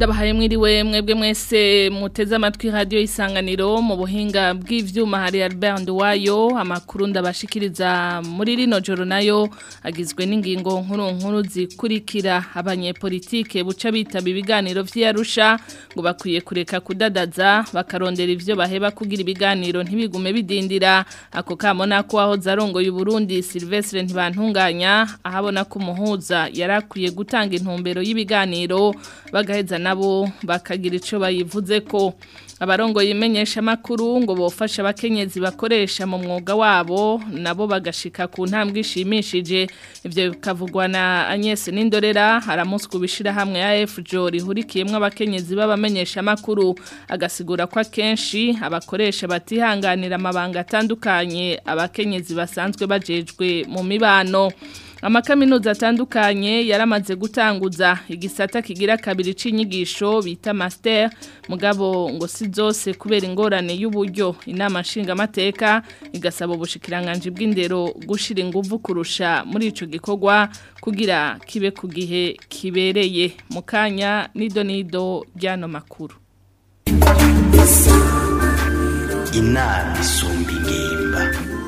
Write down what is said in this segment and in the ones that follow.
ndabahaye mwiriwe mwebwe mwese muteze amatwi radio isanganiro mu buhinga bw'ivyuma hari Albert Nduwayo amakuru ndabashikiriza muri rino joro nayo agizwe n'ingingo nkuru nkuru zikurikira abanyepolitike buca bitaba ibiganiro vy'Arusha ngo bakwiye kureka kudadaza bakarondera ivyo baheba kugira ibiganiro ntibigume bidindira ako kamo nako aho zarongoye Burundi Silvestre ntibantunganya ahabona ko umuhuza yarakwiye gutanga intumbero y'ibiganiro bagaheza nabo bakagira ico bayivuze ko abarongoye imenyesha makuru ngo bofasha abakenyezi bakoresha mu mwuga wabo nabo bagashika ku ntambwe ishimishije ivyo bikavugwa na Agnes Nindorera haramuswe bishira hamwe ya FJO rihurikiyemwe abakenyezi b'abamenyesha makuru agasigura ko akenshi abakoresha batihanganira amabanga atandukanye abakenyezi basanzwe bajejwe mu mibano amakaminuza atandukanye yaramaze gutanguza igisata kigira kabiri c'inyigisho bita master mugabo ngo si zose kubera ingorane y'uburyo inama nshingamateka igasaba ubushikiranganje bw'indero gushira inguvu kurusha muri ico gikorwa kugira kibe ku gihe kibereye mu kanya nido nido ryano makuru inama isumba ingimba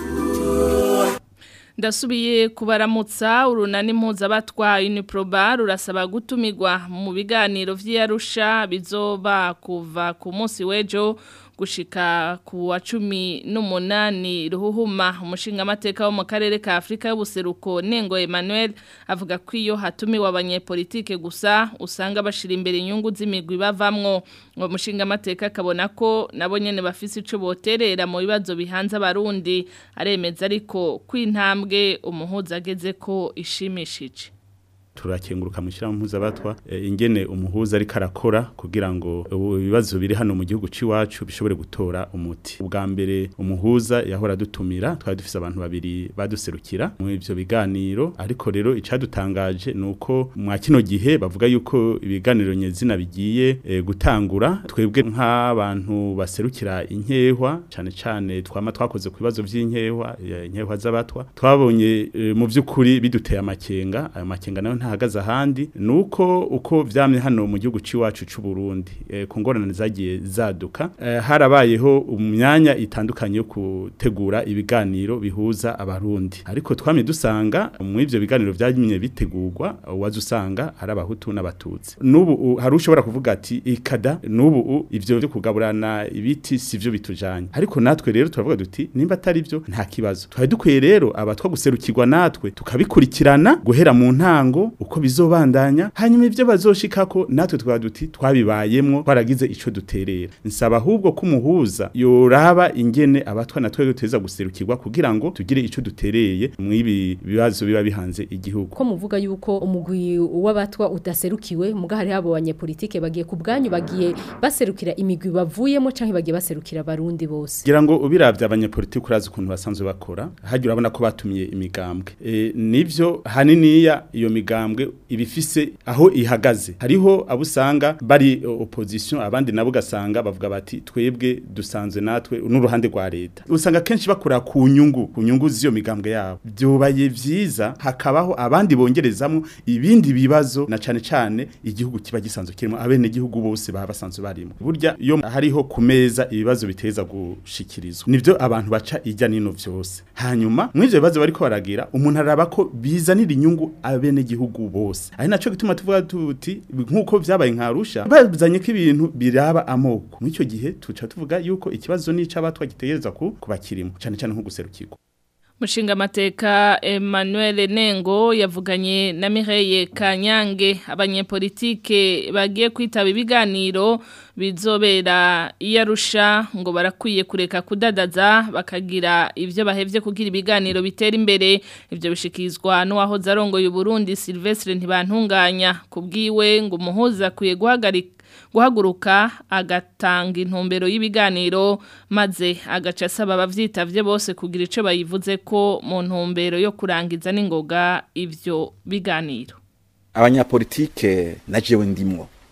ndasubiye kubaramutsa urunani mpuzabatwa Uniproba rurasaba gutumirwa mu biganiro vy'Arusha bizoba kuva ku munsi w'ejo gushika ku wa cumi n'umunani ruhuhuma umushinga amateka wo mu karere ka Afrika y'ubuseruko Nengo Emmanuel avuga ko iyo hatumiwe abanyepolitike gusa usanga bashira imbere inyungu z'imigwi bavamwo ngo mushinga amateka akabona ko nabo nyene bafise ico boterera mu bibazo bihanze abarundi aremeza ariko kwintambwe umuhuza ageze ko ishimishije turakenguruka mushyira mpuzabatwa e, ingene umuhuza ariko arakora kugira ngo ibibazo biri hano mu gihugu ciwacu bishobore gutora umuti ubwa mbere umuhuza yahora dutumira twari dufise abantu babiri baduserukira mu ivyo biganiro ariko rero icadutangaje nuko mwa kino gihe bavuga yuko ibiganiro nyezina bigiye e, gutangura twebwe nk'abantu baserukira inkehwa cane cane twama twakoze ku bibazo vy'inkehwa inkehwa z'abatwa twabonye e, mu vy'ukuri biduteye amakenga ayo makenga nayo ntahagaze ahandi nuko uko vyamye hano mu gihugu ciwacu c'u Burundi e, ku ngorane zagiye zaduka e, harabayeho umyanya itandukanye yo gutegura ibiganiro bihuza abarundi ariko twamye dusanga mu ivyo biganiro vyanyimye bitegurwa wazo usanga hari abahutu n'abatutsi nubu hari ushobora kuvuga ati ikada nubu ivyo byo kugaburana ibiti sivyo bitujanye ariko natwe rero turavuga duti nimba atari byo nta kibazo twari dukwiye rero abatwa guserukirwa natwe tukabikurikirana guhera mu ntango uko bizobandanya hanyuma ivyo bazoshikako natwe twaba duti twabibayemwo twaragize ico duterera nsaba ahubwo ko umuhuza yoraba ingene abatwa natwe duteza guserukirwa kugira ngo tugire ico dutereye mwibi bibazo biba bihanze igihugu ko muvuga yuko umugwi w'abatwa udaserukiwe muga hari abo banyepolitike bagiye ku bwanyu bagiye baserukira imigwi bavuyemo canke bagiye baserukira abarundi bose kugira ngo ubiravye abanyepolitike urazi ukuntu basanzwe bakora hagira urabona ko batumiye imigambwe e, nivyo haniniya iyo migambwe ibifise aho ihagaze hariho abo usanga bari opposition abandi nabo gasanga bavuga bati twebwe dusanzwe natwe n'uruhande rwa leta usanga kenshi bakora ku nyungu ku nyungu z'iyo migambwe yabo byobaye vyiza hakabaho abandi bongerezamo ibindi bibazo na cane cane igihugu kiba gisanzwe kirimo abene gihugu bose baba basanzwe barimo burya iyo hariho ku meza ibibazo biteza gushikirizwa nivyo abantu baca ijya nino vyose hanyuma mw'ivyo bibazo bariko baragira umuntu araba ko bizanira inyungu abene gihugu bose ari naco gituma tuvuga tuti nkuko vyabaye nkarusha bazanye ko ibintu biraba amoko mu ico gihe tuca tuvuga yuko ikibazo nico abatwa gitegereza ku kubakirimo cyane cyane nko guserukirwa Mushinga mateka Emmanuel Nengo yavuganye na Mireye Kanyange abanyepolitike bagiye kwitaba ibiganiro bizobera iyarusha ngo barakwiye kureka kudadaza bakagira ivyo bahevye kugira ibiganiro bitera imbere ivyo bishikizwa n'uwaho zarongoye Burundi Silvestre ntibantunganya kubwiwe ngo umuhuza akwiye guhagarika guhaguruka agatanga intumbero y'ibiganiro maze agaca asaba abavyitavye bose kugira ico bayivuze ko mu ntumbero yo kurangiza n'ingoga ivyo biganiro abanyapolitike na jewe ndimwo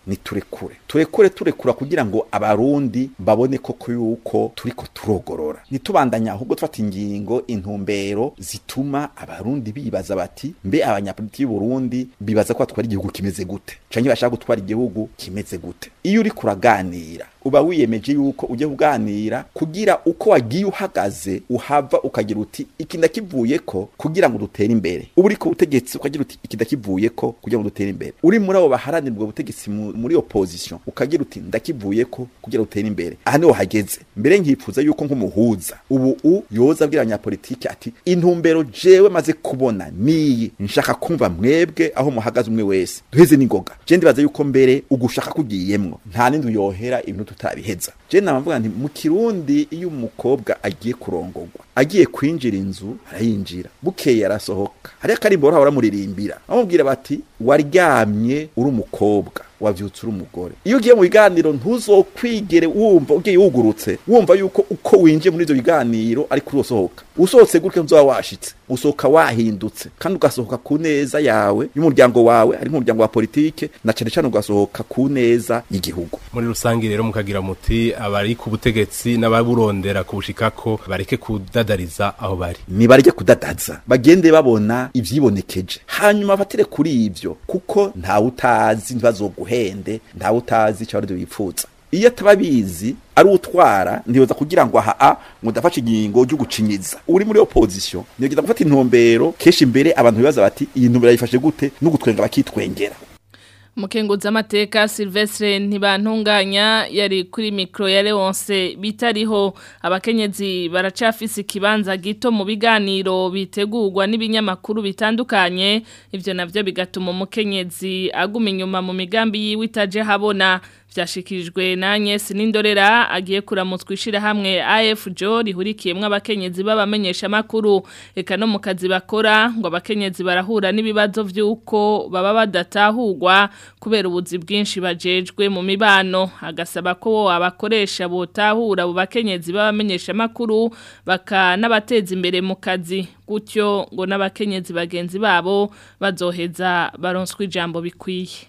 ni turekure turekure turekura kugira ngo abarundi babone koko yuko turiko turogorora nitubandanya ahubwo tufata ingingo intumbero zituma abarundi bibaza bati mbe abanyapolitiki y'u Burundi bibaza ko batwara igihugu kimeze gute canke bashaka gutwara igihugu kimeze gute iyo uri kuraganira uba wiyemeje yuko ujye kuganira kugira uko wagiye uhagaze uhava ukagira uti iki ndakivuye ko kugira ngo dutere imbere uba uri ku butegetsi ukagira uti iki ndakivuye ko kugira ngo dutere imbere uri muri abo baharanira ubwo butegetsi mu- muri opposition ukagira uti ndakivuye ko kugira ngo dutere imbere aha niho hageze mbere nkifuza yuko nk'umuhuza ubu u yoza abwira abanyapolitiki ati intumbero jewe maze kubona niyi nshaka kumva mwebwe aho muhagaze umwe wese duheze n'ingoga je ndibaza yuko mbere ugushaka kugiyemwo nta n'indi uyohera ibintu tutabiheza je namavuga nti mu kirundi iyo umukobwa agiye kurongorwa agiye kwinjira inzu arayinjira bukeye arasohoka hariyo akarimbo bahora baramuririmbira bamubwira bati waryamye uri umukobwa wavyutse uri umugore iyo ugiye mu biganiro ntuzokwigere wumva ugiye wugurutse wumva yuko uko winjiye muri ivyo biganiro ariko urosohoka usohotse gutyo nzoba washitse usohoka wahindutse kandi ugasohoka ku neza yawe y'umuryango wawe ari nk'umuryango wa politike na cane cane ugasohoka ku neza y'igihugu muri rusange rero mukagira muti abari ku butegetsi n'ababurondera kubushikako bareke kudadariza aho bari nibarye kudadaza bagende babona ivyibonekeje hanyuma batire kuri ivyo kuko ntawe utazi ntibazoguhende ntawe utazi icyo abandi bipfuza iyo atababizi ari utwara ntiyoza kugira ngo aha a ngo ndafashe ingingo ryo gucinyiza uri muri opposition niyogeza gufata intumbero kenshi imbere abantu bibaza bati iyi ntumbero yifashe gute no gutwenga bakitwengera Mukenguza amateka Silvestre ntibantunganya yari kuri mikro ya Leonce bitariho abakenyezi baracafise ikibanza gito mu biganiro bitegurwa n'ibinyamakuru bitandukanye ivyo navyo bigatuma umukenyezi aguma inyuma mu migambi yiwe itaje habona vyashikirijwe na Agnes Nindorera agiye kuramutswa ishira hamwe AFJO rihurikiyemwe abakenyezi babamenyesha makuru eka no mu kazi bakora ngo abakenyezi barahura n'ibibazo vy'uko baba badatahurwa kubera ubuzi bwinshi bajejwe mu mibano agasaba ko abakoresha botahura abo bakenyezi babamenyesha makuru bakanabateza imbere mu kazi gutyo ngo n'abakenyezi bagenzi babo bazoheza baronswa ijambo bikwiye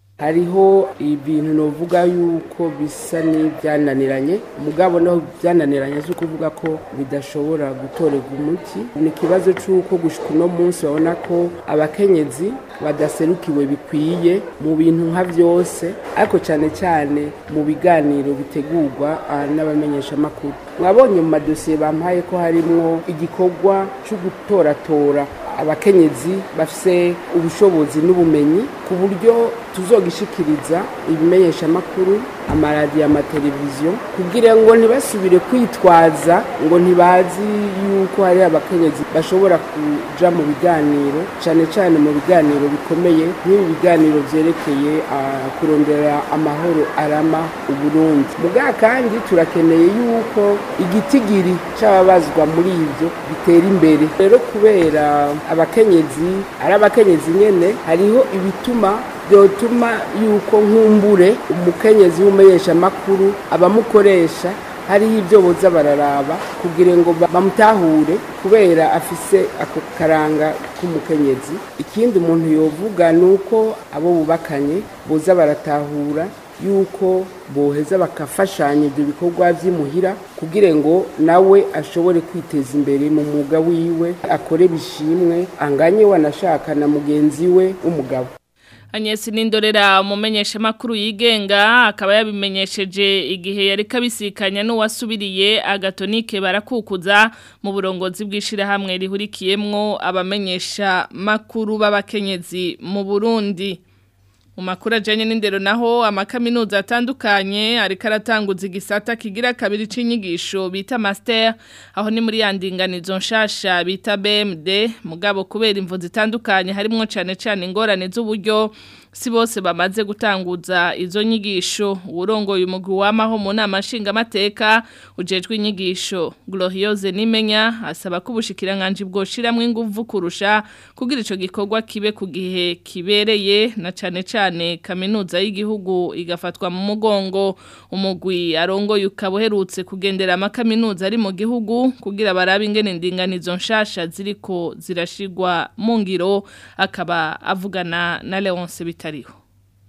hariho ibintu novuga yuko bisa n'ibyananiranye umugabo naho byananiranye si ukuvuga ko bidashobora gutorerwa umuti ni ikibazo cy'uko gushika uno munsi babona ko abakenyezi badaserukiwe bikwiye mu bintu nka byose ariko cyane cyane mu biganiro bitegurwa ah, n'abamenyeshamakuru mwabonye mu madosiye bampaye ko harimwo igikorwa cyo gutoratora abakenyezi bafise ubushobozi n'ubumenyi ku buryo tuzogishikiriza ibimenyeshamakuru amaradiyo amateleviziyo kugira ngo ntibasubire kwitwaza ngo ntibazi yuko hari abakenyezi bashobora kuja mu biganiro cyane cyane mu biganiro bikomeye nk'ibi biganiro vyerekeye ah, kurondera amahoro arama uburundi muga kandi turakeneye yuko igitigiri c'ababazwa muri ivyo bitera imbere rero kubera abakenyezi ari abakenyezi nyene hariho ibituma byotuma yuko nkumbure umukenyezi w'umumenyeshamakuru abamukoresha hariho ibyo boza bararaba kugira ngo ba- bamutahure kubera afise ako karanga k'umukenyezi ikindi umuntu yovuga ni uko abo bubakanye boza baratahura yuko boheza bakafashanya ibyo bikorwa by'imuhira kugira ngo nawe ashobore kwiteza imbere mu mwuga wiwe akore bishimwe anganye wanashaka na mugenzi we w'umugabo Agnes Nindorera umumenyesha makuru yigenga akaba yabimenyesheje igihe yari kabisikanya n'uwasubiriye agatonike barakukuza mu burongozi bwishira hamwe rihurikiyemwo abamenyesha makuru b'abakenyezi mu Burundi mu makuru ajyanye n'indero naho amakaminuza atandukanye ariko aratanguza igisata kigira kabiri cy'inyigisho bita master aho ni muri ya ndinganizo nshasha bita BMD mugabo kubera imvu zitandukanye harimo cyane cyane ingorane z'uburyo si bose bamaze gutanguza izo nyigisho urongoye umugwi wamaho mu nama nshingamateka ujejwe inyigisho Gloriose Nimenya asaba ko ubushikiranganje bwoshiramwe ingufu kurusha kugira ico gikorwa kibe ku gihe kibereye na cane cane kaminuza y'igihugu igafatwa mu mugongo umugwi arongoye ukabuherutse kugendera amakaminuza ari mu gihugu kugira barabe ingene ndinganizo nshasha ziriko zirashigwa mu ngiro akaba avugana na Leonce bitariho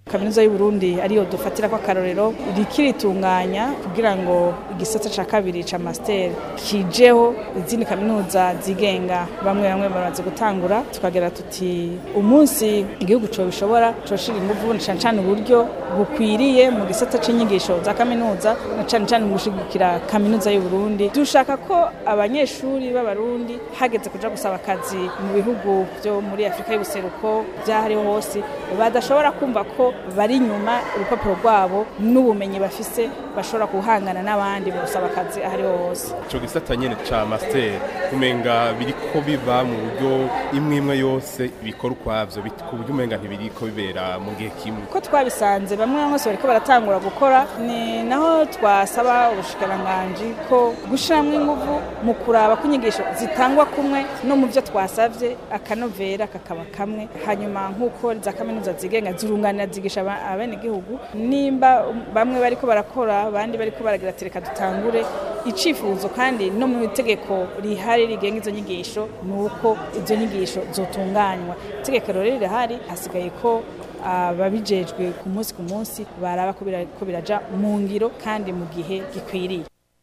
kaminuza y'u Burundi ariyo dufatira ko akarorero rikiritunganya kugira ngo igisata ca kabiri ca master kijeho izindi kaminuza zigenga bamwe bamwe bamaze gutangura tukagera tuti umunsi igihugu co bishobora coshira inguvu cyane cyane uburyo bukwiriye mu gisata c'inyigisho za kaminuza na cyane cyane mu gushigikira kaminuza y'u Burundi dushaka ko abanyeshuri b'abarundi hageze kuja gusaba akazi mu bihugu byo muri Afrika y'ubuseruko byahariho hose badashobora kumva ko bari inyuma urupapuro rwabo n'ubumenyi bafise bashobora guhangana n'abandi mu gusaba akazi ahariho hose ico gisata nyene ca master umenga biriko biba mu buryo imwe imwe yose bikora ukwavyo bit- ku buryo umenga ntibiriko bibera mu gihe kimwe ko twabisanze bamwe bamwe bose bariko baratangura gukora ni naho twasaba ubushikiranganji ko gushiramwo inguvu mu kuraba ko inyigisho zitangwa kumwe no mu byo twasavye akanovera kakaba kamwe hanyuma nk'uko za kaminuza zigenga zirunganira zigisha aba- abenegihugu nimba bamwe bariko barakora abandi bariko baragira ati reka dutangure icifuzo kandi no mu itegeko rihari rigenga izo nyigisho ni uko izo nyigisho zotunganywa itegeko rero rirahari hasigaye ko ababijejwe ku munsi ku munsi baraba ko bira- ko biraja mu ngiro kandi mu gihe gikwiriye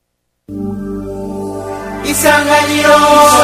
isanganiro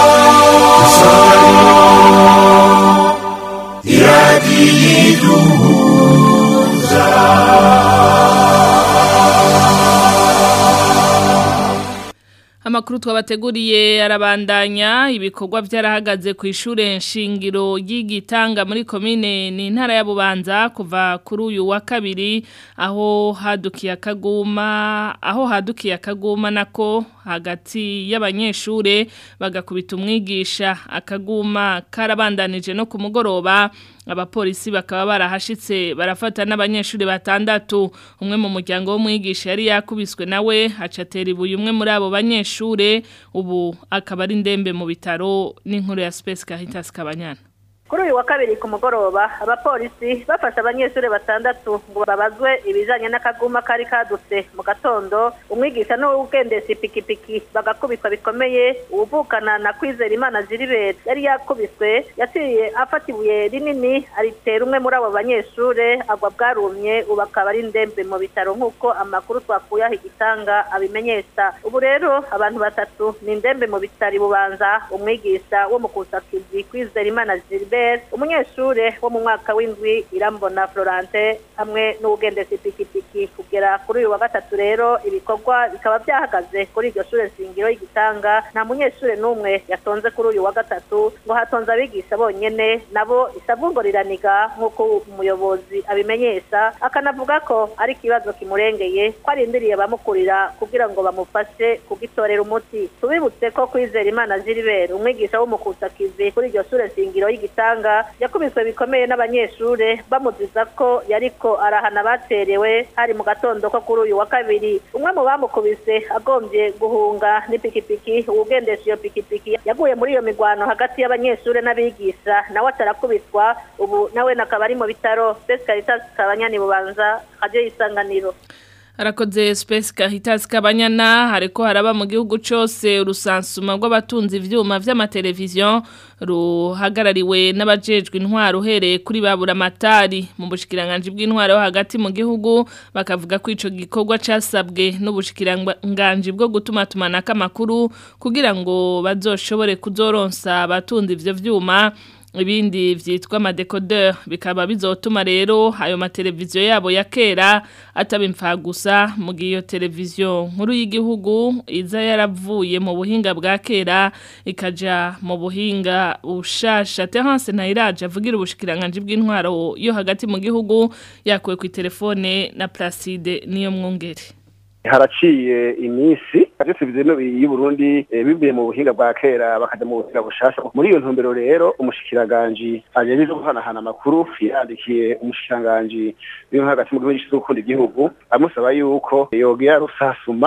Amakuru twabateguriye arabandanya ibikorwa byarahagaze ku ishure nshingiro y'igitanga muri komine ni intara ya Bubanza kuva kuri uyu wa kabiri aho hadukiye akaguma aho hadukiye akaguma nako hagati y'abanyeshure bagakubita umwigisha akaguma karabandanije no ku mugoroba abapolisi bakaba barahashitse barafata n'abanyeshuri batandatu umwe mu muryango w'umwigisha yari yakubiswe nawe acatera ibuye umwe muri abo banyeshure ubu akaba ari ndembe mu bitaro n'inkuru ya Space Caritas Kabanyana kuri uyu wa kabiri ku mugoroba abapolisi bafashe abanyeshuri batandatu ngo babazwe ibijanye n'akaguma kari kadutse mu gatondo umwigisha n'uwugendesha ipikipiki bagakubitwa bikomeye uwuvukana na kwizera imana ziribera yari yakubiswe yaciye afata ibuye rinini aritera umwe muri abo banyeshure agwa bwarumye ubu akaba ari ndembe mu bitaro nk'uko amakuru twakuye aho igitanga abimenyesha ubu rero abantu batatu ni ndembe mu bitaro bubanza umwigisha wo mu kusakizi kwizera imana ziribera umunyeshure wo mu mwaka w'indwi irambona florante hamwe n'uwugendesha ipikipiki kugera kuri uyu wa gatatu rero ibikorwa bikaba byahagaze kuri iryo shure shingiro y'igitanga nta munyeshure n'umwe yatonze kuri uyu wa gatatu ngo hatonze abigisha bonyene nabo isavu ngo riraniga nk'uko umuyobozi abimenyesha akanavuga ko ari ikibazo kimurengeye ko arindiriye abamukurira kugira ngo bamufashe kugitorera umuti tubibutse ko kwizera imana ziribera umwigisha w'umukusakizi kuri iryo shure shingiro y'igitanga yakubiswe bikomeye n'abanyeshure bamuziza ko yariko arahana baterewe hari mu gatondo ko kuri uyu wa kabiri umwe mu bamukubise agombye guhunga n'ipikipiki uwugendesha iyo pikipiki yaguye muri iyo migwano hagati y'abanyeshure n'abigisha nawe atarakubitwa ubu nawe nakaba ari mu bitaro Space Caritas Kabanyani Bubanza radio y'isanganiro Arakoze Space Caritas Kabanyana hariko haraba mu gihugu cose urusansuma rw'abatunzi ivyuma vy'amateleviziyo ruhagarariwe n'abajejwe intwaro uhereye kuri babura matari mu bushikiranganje bw'intwaro hagati mu gihugu bakavuga ko ico gikorwa casabwe n'ubushikiranganje bwo gutuma tumanaka amakuru kugira ngo bazoshobore kuzoronsa abatunzi ivyo vyuma ibindi vyitwa amadekodeur bikaba bizotuma rero ayo mateleviziyo yabo ya kera ataba imfa gusa mu gihe iyo televiziyo nkuru y'igihugu iza yaravuye mu buhinga bwa kera ikaja mu buhinga bushasha Terence Ntayiraje avugira ubushikiranganje bw'intwaro yo hagati mu gihugu yakuwe ku telefone na Placide niyo mwungere haraciye iminsi avyo televiziyo y'u Burundi eh, bivuye mu buhinga bwa kera bakaja mu buhinga bushasha muri iyo ntumbero rero umushikiranganje ajeje guhanahana amakuru yandikiye umushikiranganje w'intwaro hagati mu gihugu gishinzwe gukunda igihugu amusaba yuko yogira rusasuma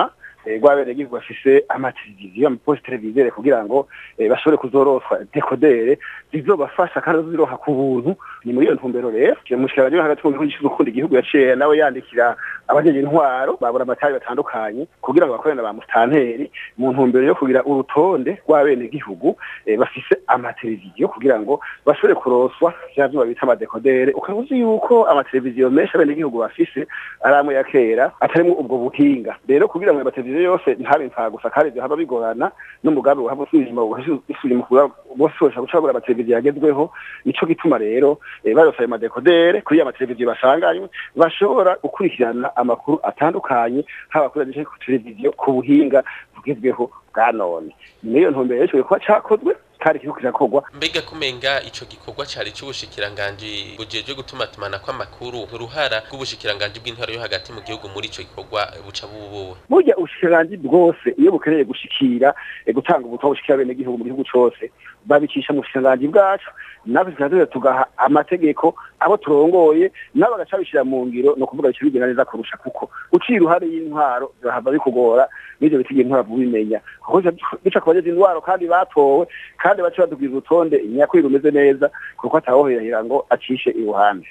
rw'abenegihugu bafise amateleviziyo amaposi televizere kugira ngo bashobore kuzoroswa dekodere zizobafasha kandi ziroha ku buntu ni muri iyo ntumbero rero umushikiranganje hagati mu gihugu gukunda igihugu yaciye nawe yandikira abajeje intwaro babura amatari batandukanye kugira ngo bakorane na ba mustanteri mu ntumbero yo kugira urutonde rw'abenegihugu bafise amateleviziyo kugira ngo bashobore kuroswa vya vyuma bita amadekodere ukaba uzi yuko amateleviziyo menshi abenegihugu bafise ari amwe ya kera atarimwo ubwo buhinga rero kugira ngo amateleviziyo yose ntabe impfagusa kandi vyohava bigorana n'umugambi wohava usubira usubira bose bashobora guca bagura amateleviziyo yagezweho nico gituma rero barose ayo madekodere kuri ya mateleviziyo basanganywe bashobora gukurikirana amakuru atandukanye haba kuri radiyo ku televiziyo ku buhinga bugezweho bwa none ni iyo ntumbero yashoboye kuba cakozwe kandi kiriko kirakorwa mbega kumenga ico gikorwa cari c'ubushikiranganji bujejwe gutuma tumana kw'amakuru uruhara rw'ubushikiranganji bw'intwaro yo hagati mu gihugu muri ico gikorwa buca bubuwe burya ubushikiranganji bwose iyo bukeneye gushikira gutanga ubutumwa bushikira bene gihugu mu gihugu cose babicisha mu bushikiranganji bwacu natwe tukaza tugaha amategeko abo turongoye nabo bagaca bishira mu ngiro no kuvuga bica bigenda neza kurusha kuko uciye uruhare y'intwaro birahava bikugora n'ivyo bitigeye intwaro bubimenya kuko bica ku bageze intwaro kandi batowe kandi baca badubwira urutonde nyakuri rumeze neza kuko atawohirahira ngo acishe iruhande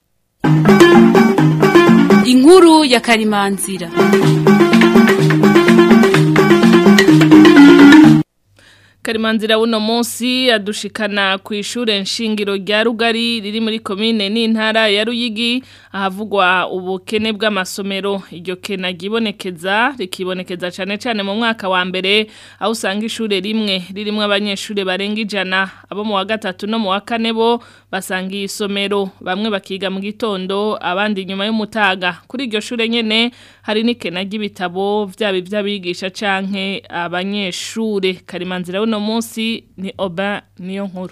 inkuru ya karimanzira Karimanzira uno munsi adushikana ku ishure nshingiro rya Rugari riri muri komine n'intara ya Ruyigi ahavugwa ubukene bw'amasomero iryo kena gibonekeza rikibonekeza cyane cyane mu mwaka wa mbere aho usanga ishure rimwe ririmo abanyeshure barenga ijana abo mu wa gatatu no mu wa kane bo basanga isomero bamwe bakiga mu gitondo abandi nyuma y'umutaga kuri iryo shure nyene hari n'ikena ry'ibitabo vyaba ivy'abigisha canke abanyeshure Karimanzira uno munsi ni oba niyo nkuru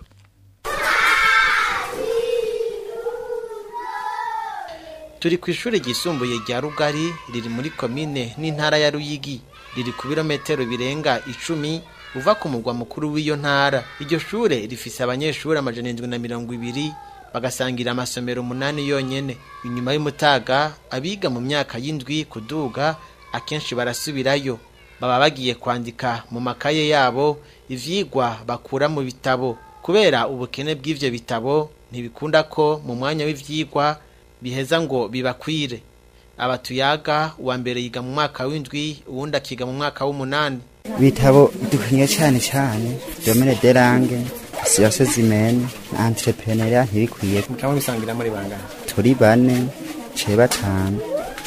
turi ku ishuri ryisumbuye rya rugari riri muri komine n'intara ya ruyigi riri ku birometero birenga icumi uva ku mugwa mukuru w'iyo ntara iryo shure rifise abanyeshuri amajana indwi na mirongo ibiri bagasangira amasomero umunani yonyene inyuma y'umutaga abiga mu myaka y'indwi kuduga akenshi barasubirayo baba bagiye kwandika mu makaye yabo ivyigwa bakura mu bitabo kubera ubukene bw'ivyo bitabo ntibikunda ko mu mwanya w'ivyigwa biheza ngo bibakwire abatuyaga uwa mbere yiga mu mwaka w'indwi uwundi akiga mu mwaka w'umunani bitabo dukwiye cyane cyane domene derange siyase zimene entrepreneuria ntibikwiye mukaba bisangira muri bangana turi bane ce batanu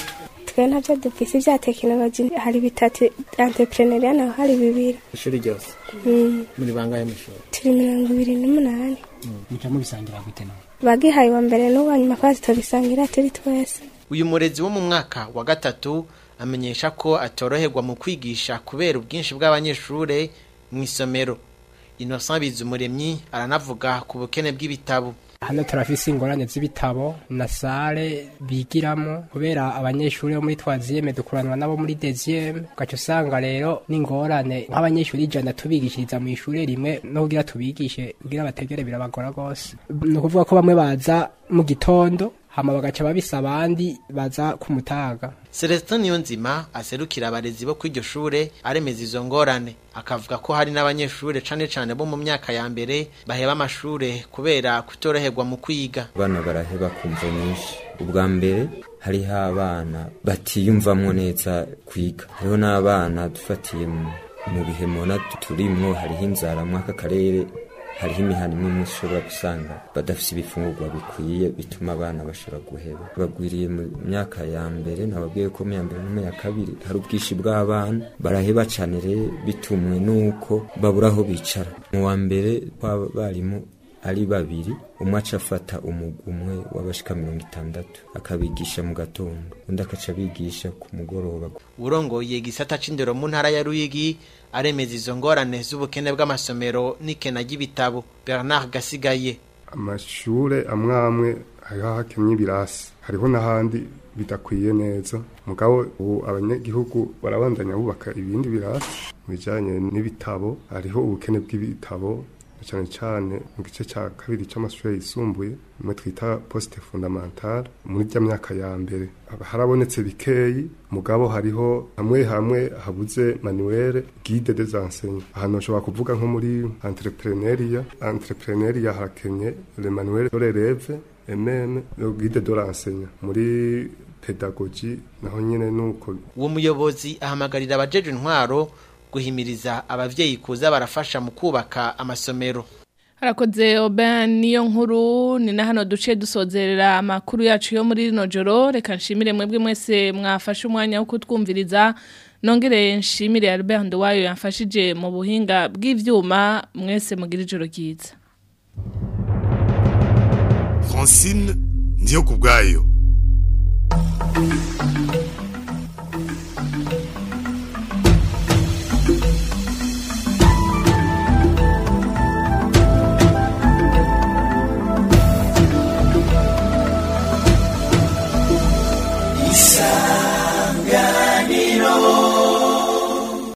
twe ntabyo dufise vya tekinoloji hari bitatu entrepreneuria naho hari bibiri ishuri ryose muri bangahe mw'ishuri turi mirongo ibiri n'umunani muca mubisangira gute nawe bagihaye wa mbere n'uwa nyuma kwazi tubisangira turi twese uyu murezi wo mu mwaka wa gatatu amenyesha ko atoroherwa mu kwigisha kubera ubwinshi bw'abanyeshure mu isomero Innocent Bizumuremyi aranavuga ku bukene bw'ibitabo hano turafise ingorane z'ibitabo na sale bigiramo kubera abanyeshuri bo muri twaziyeme dukuranwa nabo muri deziyeme ugaca usanga rero n'ingorane nk'abanyeshuri ijana tubigishiriza mu ishuri rimwe no kugira tubigishe kugira bategere birabagora rwose ni ukuvuga ko bamwe baza mu gitondo hama bagaca babisa abandi baza ku mutaga Celestin Niyonzima aserukira abarezi bo kw'iryo shure aremeza izo ngorane akavuga ko hari n'abanyeshure cane cane bo mu myaka ya mbere baheba amashure kubera kutoroherwa mu kwiga abana baraheba kumva nyinshi ubwa mbere hariho abana batiyumvamwo neza kwiga hariho n'abana dufatiye mu bihe mubona turimwo hariho inzara mw'aka karere hariho imihana imwe imwe ushobora gusanga badafise ibifungurwa bikwiye bituma abana bashobora guheba bagwiriye mu myaka ya mbere nababwiye ko mu ya mbere no mu ya kabiri hari ubwinshi bw'abana baraheba cane rero bitumwe n'uko babura aho bicara mu wa mbere kw'abarimu ari babiri umwe aca afata umugwi umwe w'abashika mirongo itandatu akabigisha mu gatondo undi akaca abigisha ku mugoroba urongoye igisata c'indero mu ntara ya ruyigi aremeza izo ngorane z'ubukene bw'amasomero n'ikena ry'ibitabo bernard gasigaye amashure amwe amwe hariho hakemye ibirasi hariho n'ahandi bidakwiye neza mugabo ubu abanyagihugu barabandanya bubaka ibindi birasi mu bijanye n'ibitabo hariho ubukene bw'ibitabo cyane cyane mu gice cya kabiri cy'amashuri yisumbuye imwe twita poste fondamentale muri rya myaka ya mbere harabonetse bikeyi mugabo hariho hamwe hamwe habuze manuel guide des enseignants ahantu ushobora kuvuga nko muri entrepreneuria entrepreneuria harakenye le manuel de l'élève et même le guide de l'enseignant muri pedagogie naho nyene nuko uwo muyobozi ahamagarira abajeje intwaro guhimiriza abavyeyi kuza barafasha mu kubaka amasomero harakoze oben niyo nkuru ni na hano duce dusozerera amakuru yacu yo muri rino joro reka nshimire mwebwe mwese mwafashe umwanya wo kutwumviriza nongere nshimire Albert Nduwayo yamfashije mu buhinga bw'ivyuma mwese mugira ijoro ryiza Francine ndiyo kubwayo Isa